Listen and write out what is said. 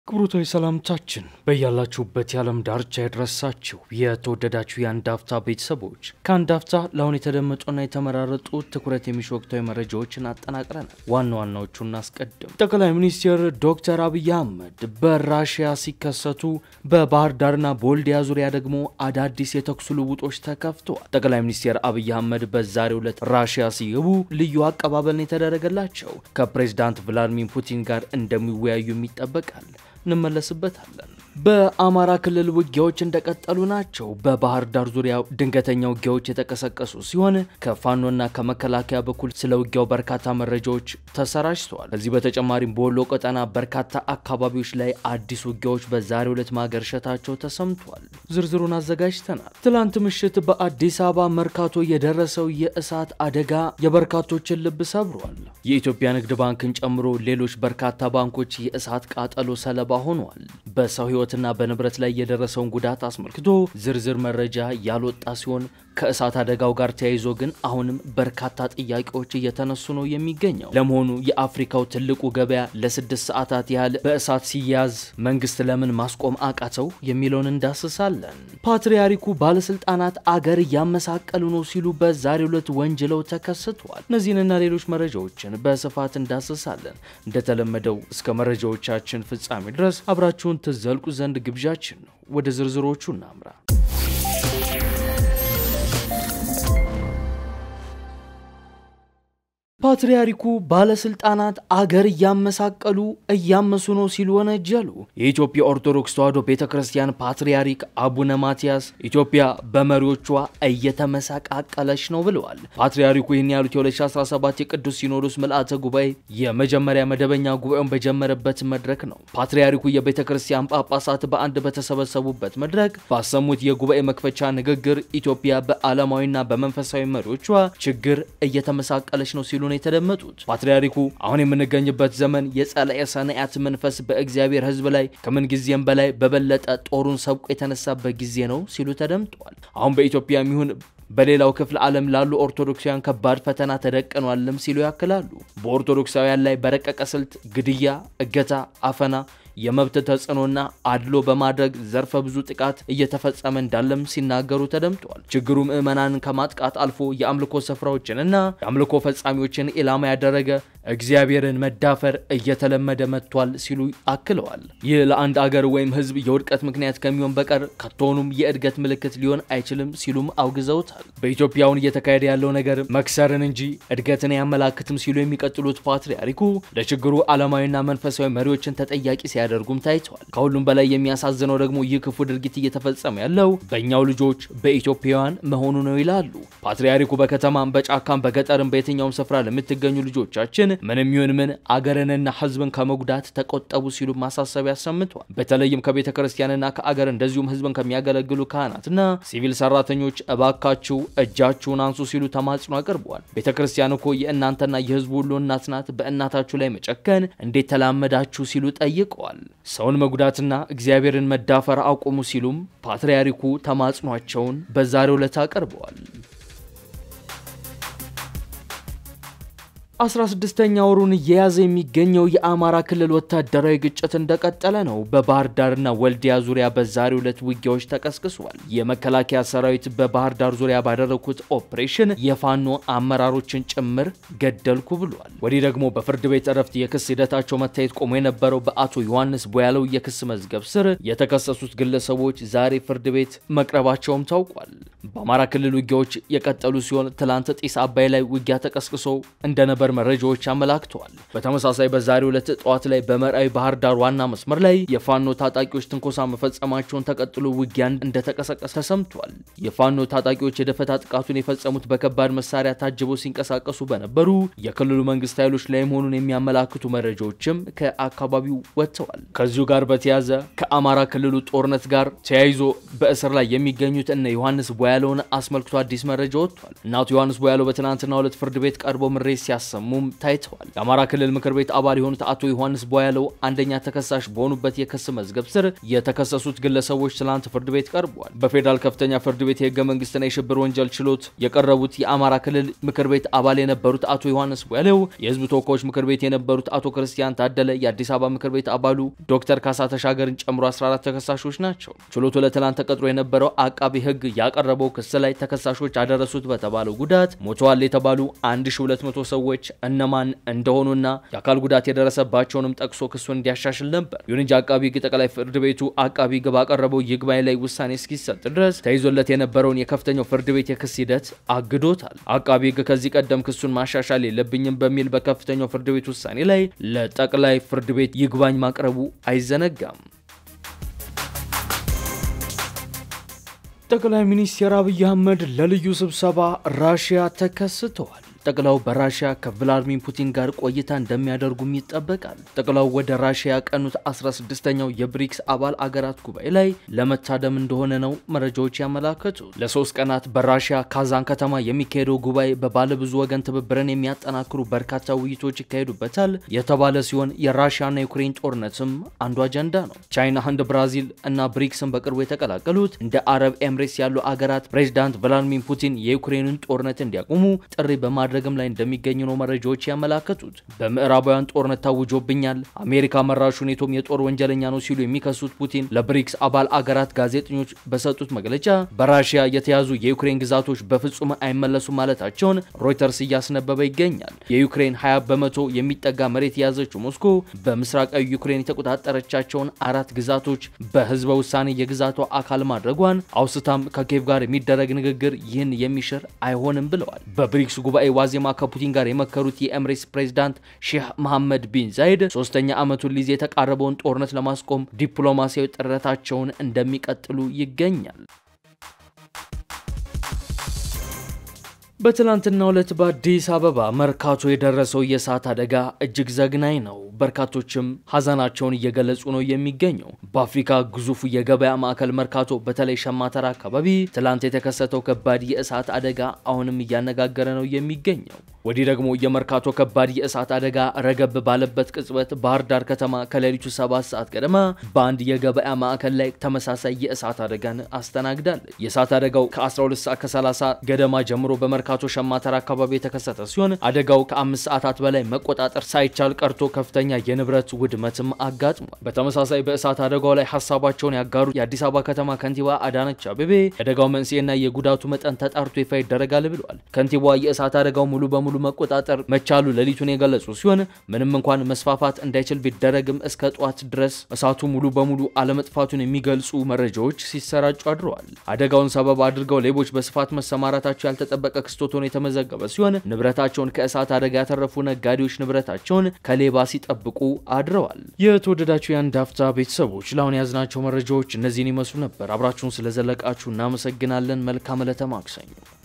ክብሩታዊ ሰላምታችን በያላችሁበት የዓለም ዳርቻ የደረሳችሁ የተወደዳችሁ የአንድ አፍታ ቤተሰቦች ከአንድ አፍታ ለአሁን የተደመጡና የተመራረጡ ትኩረት የሚሹ ወቅታዊ መረጃዎችን አጠናቅረናል። ዋና ዋናዎቹ እናስቀድም። ጠቅላይ ሚኒስትር ዶክተር አብይ አህመድ በራሽያ ሲከሰቱ በባህር ዳርና በወልዲያ ዙሪያ ደግሞ አዳዲስ የተኩስ ልውጦች ተከፍተዋል። ጠቅላይ ሚኒስትር አብይ አህመድ በዛሬው ዕለት ራሽያ ሲገቡ ልዩ አቀባበልን የተደረገላቸው ከፕሬዚዳንት ቭላዲሚር ፑቲን ጋር እንደሚወያዩም ይጠበቃል። እንመለስበታለን። በአማራ ክልል ውጊያዎች እንደቀጠሉ ናቸው። በባህር ዳር ዙሪያ ድንገተኛ ውጊያዎች የተቀሰቀሱ ሲሆን ከፋኖና ከመከላከያ በኩል ስለ ውጊያው በርካታ መረጃዎች ተሰራጭተዋል። ከዚህ በተጨማሪም በወሎ ቀጠና በርካታ አካባቢዎች ላይ አዲስ ውጊያዎች በዛሬው ዕለት ማገርሸታቸው ተሰምቷል። ዝርዝሩን አዘጋጅተናል። ትላንት ምሽት በአዲስ አበባ መርካቶ የደረሰው የእሳት አደጋ የበርካቶችን ልብ ሰብሯል። የኢትዮጵያ ንግድ ባንክን ጨምሮ ሌሎች በርካታ ባንኮች የእሳት ቃጠሎ ሰለባ ሆኗል። በሰው ሕይወትና በንብረት ላይ የደረሰውን ጉዳት አስመልክቶ ዝርዝር መረጃ ያልወጣ ሲሆን ከእሳት አደጋው ጋር ተያይዞ ግን አሁንም በርካታ ጥያቄዎች እየተነሱ ነው የሚገኘው። ለመሆኑ የአፍሪካው ትልቁ ገበያ ለስድስት ሰዓታት ያህል በእሳት ሲያዝ መንግስት ለምን ማስቆም አቃተው የሚለውን እንዳስሳለን። ፓትርያርኩ ባለስልጣናት አገር እያመሳቀሉ ነው ሲሉ በዛሬው ዕለት ወንጅለው ተከስተዋል። እነዚህንና ሌሎች መረጃዎችን በስፋት እንዳስሳለን። እንደተለመደው እስከ መረጃዎቻችን ፍጻሜ ድረስ አብራችሁን ትዘልቁ ዘንድ ግብዣችን ነው። ወደ ዝርዝሮቹ እናምራ። ፓትርያርኩ ባለስልጣናት አገር እያመሳቀሉ እያመሱ ነው ሲሉ ወነጀሉ። የኢትዮጵያ ኦርቶዶክስ ተዋሕዶ ቤተ ክርስቲያን ፓትርያርክ አቡነ ማትያስ ኢትዮጵያ በመሪዎቿ እየተመሰቃቀለች ነው ብለዋል። ፓትርያርኩ ይህን ያሉት የ2017 የቅዱስ ሲኖዶስ ምልአተ ጉባኤ የመጀመሪያ መደበኛ ጉባኤውን በጀመረበት መድረክ ነው። ፓትርያርኩ የቤተ ክርስቲያን ጳጳሳት በአንድ በተሰበሰቡበት መድረክ ባሰሙት የጉባኤ መክፈቻ ንግግር ኢትዮጵያ በዓለማዊና በመንፈሳዊ መሪዎቿ ችግር እየተመሳቀለች ነው ሲሉ ነው የተደመጡት። ፓትርያርኩ አሁን የምንገኝበት ዘመን የጸላኤ ሰናያት መንፈስ በእግዚአብሔር ሕዝብ ላይ ከምን ጊዜም በላይ በበለጠ ጦሩን ሰብቆ የተነሳበት ጊዜ ነው ሲሉ ተደምጠዋል። አሁን በኢትዮጵያ የሚሆን በሌላው ክፍለ ዓለም ላሉ ኦርቶዶክሳውያን ከባድ ፈተና ተደቅኗልም ሲሉ ያክላሉ። በኦርቶዶክሳውያን ላይ በረቀቀ ስልት ግድያ፣ እገታ፣ አፈና የመብት ተጽዕኖና አድሎ በማድረግ ዘርፈ ብዙ ጥቃት እየተፈጸመ እንዳለም ሲናገሩ ተደምጠዋል። ችግሩ ምዕመናንን ከማጥቃት አልፎ የአምልኮ ስፍራዎችንና የአምልኮ ፈጻሚዎችን ኢላማ ያደረገ እግዚአብሔርን መዳፈር እየተለመደ መጥቷል ሲሉ አክለዋል። ይህ ለአንድ አገር ወይም ሕዝብ የውድቀት ምክንያት ከሚሆን በቀር ከቶኑም የእድገት ምልክት ሊሆን አይችልም ሲሉም አውግዘውታል። በኢትዮጵያውን እየተካሄደ ያለው ነገር መክሰርን እንጂ እድገትን አያመላክትም ሲሉ የሚቀጥሉት ፓትርያርኩ ለችግሩ ዓለማዊና መንፈሳዊ መሪዎችን ተጠያቂ ሲያደርጉም ታይተዋል። ከሁሉም በላይ የሚያሳዝነው ደግሞ ይህ ክፉ ድርጊት እየተፈጸመ ያለው በእኛው ልጆች በኢትዮጵያውያን መሆኑ ነው ይላሉ ፓትርያርኩ። በከተማም በጫካም በገጠርም በየትኛውም ስፍራ ለምትገኙ ልጆቻችን ምንም ይሁን ምን አገርንና ሕዝብን ከመጉዳት ተቆጠቡ ሲሉ ማሳሰቢያ አሰምተዋል። በተለይም ከቤተ ክርስቲያንና ከአገር እንደዚሁም ሕዝብን ከሚያገለግሉ ካህናትና ሲቪል ሰራተኞች እባካችሁ እጃችሁን አንሱ ሲሉ ተማጽኖ አቅርበዋል። ቤተ ክርስቲያን እኮ የእናንተና የሕዝቡ ሁሉ እናት ናት። በእናታችሁ ላይ መጨከን እንዴት ተላመዳችሁ ሲሉ ጠይቀዋል። ሰውን መጉዳትና እግዚአብሔርን መዳፈር አቁሙ ሲሉም ፓትርያርኩ ተማጽኗቸውን በዛሬው ዕለት አቅርበዋል። 16ኛ ወሩን እየያዘ የሚገኘው የአማራ ክልል ወታደራዊ ግጭት እንደቀጠለ ነው። በባህር ዳርና ወልዲያ ዙሪያ በዛሬው ዕለት ውጊያዎች ተቀስቅሷል። የመከላከያ ሰራዊት በባህር ዳር ዙሪያ ባደረጉት ኦፕሬሽን የፋኖ አመራሮችን ጭምር ገደልኩ ብሏል። ወዲህ ደግሞ በፍርድ ቤት እረፍት የክስ ሂደታቸው መታየት ቆሞ የነበረው በአቶ ዮሐንስ ቦያለው የክስ መዝገብ ስር የተከሰሱት ግለሰቦች ዛሬ ፍርድ ቤት መቅረባቸውም ታውቋል። በአማራ ክልል ውጊያዎች የቀጠሉ ሲሆን ትላንት ጢስ አባይ ላይ ውጊያ ተቀስቅሶ እንደነበር መረጃዎች አመላክተዋል። በተመሳሳይ በዛሬው ዕለት ጠዋት ላይ በመራዊ ባህር ዳር ዋና መስመር ላይ የፋኖ ታጣቂዎች ትንኮሳ መፈጸማቸውን ተቀጥሎ ውጊያ እንደተቀሰቀሰ ተሰምቷል። የፋኖ ታጣቂዎች የደፈታ ጥቃቱን የፈጸሙት በከባድ መሳሪያ ታጅበው ሲንቀሳቀሱ በነበሩ የክልሉ መንግስት ኃይሎች ላይ መሆኑን የሚያመላክቱ መረጃዎችም ከአካባቢው ወጥተዋል። ከዚሁ ጋር በተያያዘ ከአማራ ክልሉ ጦርነት ጋር ተያይዞ በእስር ላይ የሚገኙት እነ ዮሐንስ ቦያለውን አስመልክቶ አዲስ መረጃ ወጥቷል። እናቱ ዮሐንስ ቦያለው በትናንትናው ዕለት ፍርድ ቤት ቀርቦ ምሬት ሲያሰሙ ሲያሰሙም ታይተዋል። የአማራ ክልል ምክር ቤት አባል የሆኑት አቶ ዮሐንስ ቧያለው አንደኛ ተከሳሽ በሆኑበት የክስ መዝገብ ስር የተከሰሱት ግለሰቦች ትላንት ፍርድ ቤት ቀርበዋል። በፌዴራል ከፍተኛ ፍርድ ቤት የህገ መንግስትና የሽብር ወንጀል ችሎት የቀረቡት የአማራ ክልል ምክር ቤት አባል የነበሩት አቶ ዮሐንስ ቧያለው፣ የህዝብ ተወካዮች ምክር ቤት የነበሩት አቶ ክርስቲያን ታደለ፣ የአዲስ አበባ ምክር ቤት አባሉ ዶክተር ካሳ ተሻገርን ጨምሮ 14 ተከሳሾች ናቸው። ችሎቱ ለትላንት ተቀጥሮ የነበረው አቃቢ ህግ ያቀረበው ክስ ላይ ተከሳሾች አደረሱት በተባለው ጉዳት ሞተዋል የተባሉ 1200 ሰዎች እነማን እንደሆኑና የአካል ጉዳት የደረሰባቸውንም ጠቅሶ ክሱን እንዲያሻሽል ነበር። ይሁን እንጂ አቃቢ ህግ ጠቅላይ ፍርድ ቤቱ አቃቢ ህግ ባቀረበው ይግባኝ ላይ ውሳኔ እስኪሰጥ ድረስ ተይዞለት የነበረውን የከፍተኛው ፍርድ ቤት የክስ ሂደት አግዶታል። አቃቢ ህግ ከዚህ ቀደም ክሱን ማሻሻል የለብኝም በሚል በከፍተኛው ፍርድ ቤት ውሳኔ ላይ ለጠቅላይ ፍርድ ቤት ይግባኝ ማቅረቡ አይዘነጋም። ጠቅላይ ሚኒስትር አብይ አህመድ ለልዩ ስብሰባ ራሽያ ተከስተዋል። ጠቅላው በራሽያ ከቭላድሚር ፑቲን ጋር ቆይታ እንደሚያደርጉም ይጠበቃል። ጠቅላው ወደ ራሽያ ያቀኑት 16ኛው የብሪክስ አባል አገራት ጉባኤ ላይ ለመታደም እንደሆነ ነው መረጃዎች ያመላከቱ። ለሶስት ቀናት በራሽያ ካዛን ከተማ የሚካሄደው ጉባኤ በባለብዙ ወገን ትብብርን የሚያጠናክሩ በርካታ ውይይቶች ይካሄዱበታል የተባለ ሲሆን የራሽያና የዩክሬን ጦርነትም አንዱ አጀንዳ ነው። ቻይና፣ ህንድ፣ ብራዚል እና ብሪክስን በቅርቡ የተቀላቀሉት እንደ አረብ ኤምሬትስ ያሉ አገራት ፕሬዚዳንት ቭላድሚር ፑቲን የዩክሬንን ጦርነት እንዲያቆሙ ጥሪ በማ ማድረግም ላይ እንደሚገኙ ነው መረጃዎች ያመላከቱት። በምዕራባውያን ጦርነት ታውጆብኛል፣ አሜሪካ መራሹ ኔቶም የጦር ወንጀለኛ ነው ሲሉ የሚከሱት ፑቲን ለብሪክስ አባል አገራት ጋዜጠኞች በሰጡት መግለጫ በራሽያ የተያዙ የዩክሬን ግዛቶች በፍጹም አይመለሱም ማለታቸውን ሮይተርስ እያስነበበ ይገኛል። የዩክሬን 20 በመቶ የሚጠጋ መሬት የያዘችው ሞስኮ በምስራቃዊ ዩክሬን የተቆጣጠረቻቸውን አራት ግዛቶች በህዝበ ውሳኔ የግዛቷ አካል ማድረጓን አውስታም ከኬቭ ጋር የሚደረግ ንግግር ይህን የሚሽር አይሆንም ብለዋል። በብሪክስ ጉባኤ ዋዜማ ከፑቲን ጋር የመከሩት የኤምሬትስ ፕሬዝዳንት ሼህ መሐመድ ቢን ዛይድ ሶስተኛ ዓመቱን ሊይዝ የተቃረበውን ጦርነት ለማስቆም ዲፕሎማሲያዊ ጥረታቸውን እንደሚቀጥሉ ይገኛል። በትላንትናው ዕለት በአዲስ አበባ መርካቶ የደረሰው የእሳት አደጋ እጅግ ዘግናኝ ነው። በርካቶችም ሀዘናቸውን እየገለጹ ነው የሚገኘው። በአፍሪካ ግዙፉ የገበያ ማዕከል መርካቶ በተለይ ሸማተራ አካባቢ ትላንት የተከሰተው ከባድ የእሳት አደጋ አሁንም እያነጋገረ ነው የሚገኘው። ወዲህ ደግሞ የመርካቶ ከባድ የእሳት አደጋ ረገብ ባለበት ቅጽበት ባህር ዳር ከተማ ከሌሊቱ ሰባት ሰዓት ገደማ በአንድ የገበያ ማዕከል ላይ ተመሳሳይ የእሳት አደጋን አስተናግዳለች። የእሳት አደጋው ከ12 ሰዓት ከ30 ገደማ ጀምሮ በመርካቶ ሸማተራ አካባቢ የተከሰተ ሲሆን አደጋው ከአምስት ሰዓታት በላይ መቆጣጠር ሳይቻል ቀርቶ ከፍተኛ የንብረት ውድመትም አጋጥሟል። በተመሳሳይ በእሳት አደጋው ላይ ሀሳባቸውን ያጋሩት የአዲስ አበባ ከተማ ከንቲባ አዳነች አቤቤ የአደጋው መንስኤና የጉዳቱ መጠን ተጣርቶ ይፋ ይደረጋል ብለዋል። ከንቲባዋ የእሳት አደጋው ሙሉ በሙሉ መቆጣጠር መቻሉ ሌሊቱን የገለጹ ሲሆን ምንም እንኳን መስፋፋት እንዳይችል ቢደረግም እስከ ጠዋት ድረስ እሳቱ ሙሉ በሙሉ አለመጥፋቱን የሚገልጹ መረጃዎች ሲሰራጩ አድረዋል። አደጋውን ሰበብ አድርገው ሌቦች በስፋት መሰማራታቸው ያልተጠበቀ ክስቶት ሆኖ የተመዘገበ ሲሆን ንብረታቸውን ከእሳት አደጋ ያተረፉ ነጋዴዎች ንብረታቸውን ከሌባ ሲጠብቁ አድረዋል። የተወደዳችሁ የአንድ አፍታ ቤተሰቦች ለአሁን የያዝናቸው መረጃዎች እነዚህን ይመስሉ ነበር። አብራችሁን ስለዘለቃችሁ እናመሰግናለን። መልካም ዕለተ ማክሰኞ